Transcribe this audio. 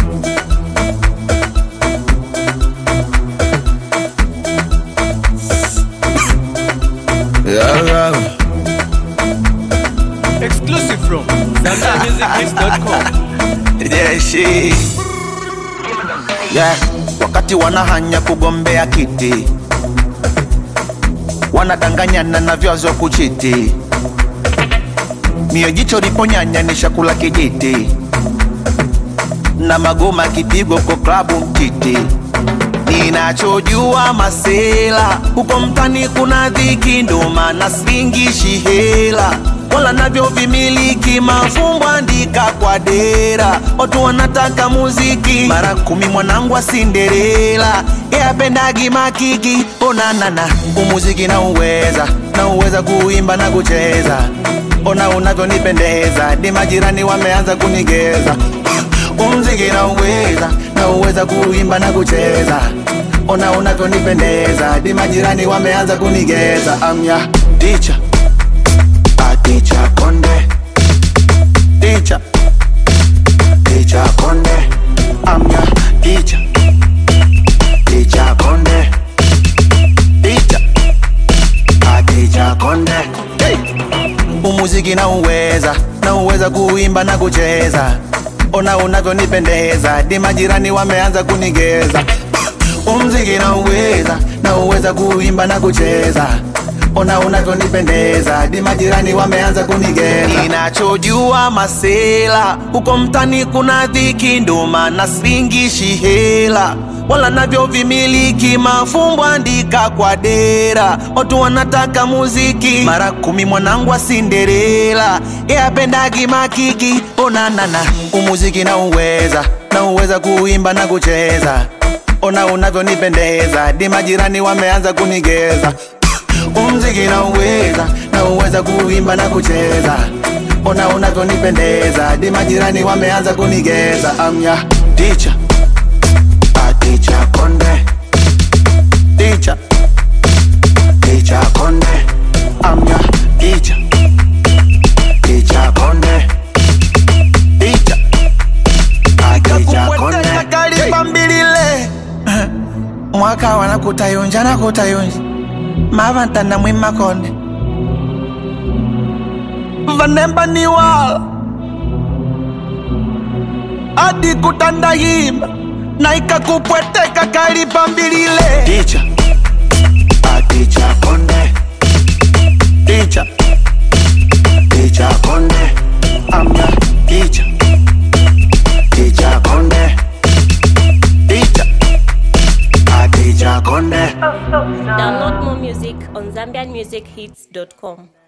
Yeah, yeah. Exclusive from ZambiaMusicMix.com. Yeah, she. Yeah, wakati wanahanya kugombea kiti wanadanganyana na vyazo kuchiti mio jicho liponyanya ni shakula kijiti na magoma kipigo kwa klabu mtiti ninachojua masela huko mtani kuna dhiki ndo maana singishi hela wala navyo vimiliki mafumbo andika kwa dera watu wanataka muziki mara kumi mwanangu wa sinderela yapendagi makiki onanana umuziki na uweza na uweza kuimba na kucheza ona unavyonipendeza di majirani wameanza kunigeza umziki na uweza na uweza kuimba na kucheza ona unavyonipendeza di majirani wameanza kunigeza amya ticha aticha konde ticha ticha konde amya ticha ticha konde ticha aticha konde hey! umuziki na uweza na uweza kuimba na kucheza ona unavyonipendeza di majirani wameanza kunigeza umziki na uweza na uweza kuimba na kucheza ona unavyonipendeza di majirani wameanza kunigeza ninachojua masela huko mtani kuna dhiki ndo maana singishi hela wala navyo vimiliki mafumbo andika kwa dera watu wanataka muziki mara kumi mwanangu wa sinderela yapendagi makiki onanana umuziki na uweza na uweza kuimba na kucheza ona unavyonipendeza di majirani wameanza kunigeza umziki na uweza na uweza kuimba na kucheza ona unavyonipendeza di majirani wameanza kunigeza amya ticha aticha konde ticha ticha konde amya ticha ticha konde ticha aticha konde kalipambilile mwaka wana kutayunja na kutayunja mavantana mwimakonde vanemba ni wala adi kutandahima na ikakupweteka kalipambilile ticha aticha konde ticha ticha konde amna ticha ticha konde ticha aticha konde Download more music on ZambianMusicHits.com.